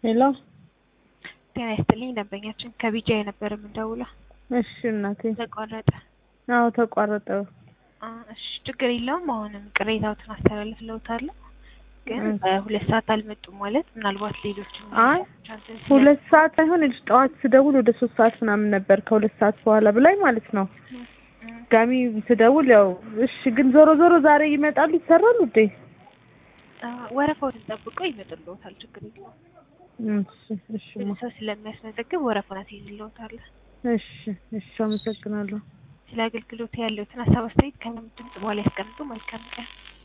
ሄሎ ጤና ይስጥልኝ ደንበኛችን ከቢጃ የነበረ የምንደውለው እሺ እናቴ ተቋረጠ። አዎ ተቋረጠ አ፣ እሺ ችግር የለውም። አሁንም ቅሬታዎትን አስተላልፍልዎታለሁ። ግን እሺ። በሁለት ሰዓት አልመጡም ማለት ምናልባት ሌሎች አይ ሁለት ሰዓት ሳይሆን ልጅ ጠዋት ስደውል ወደ ሶስት ሰዓት ምናምን ነበር ከሁለት ሰዓት በኋላ ብላኝ ማለት ነው ጋሚ ስደውል ያው እሺ ግን ዞሮ ዞሮ ዛሬ ይመጣሉ ይሰራሉ እንዴ ወረፋዎትን ጠብቀው ይመጡልዎታል። ችግር የለውም። እሺ እሺ ብዙ ሰው ስለሚያስመዘግብ ወረፋውን አስይዝልዎታል። እሺ እሺ አመሰግናለሁ ስለ አገልግሎት ያለዎትን ሀሳብ አስተያየት ከምንም ድምጽ በኋላ ያስቀምጡ። መልካም ቀን።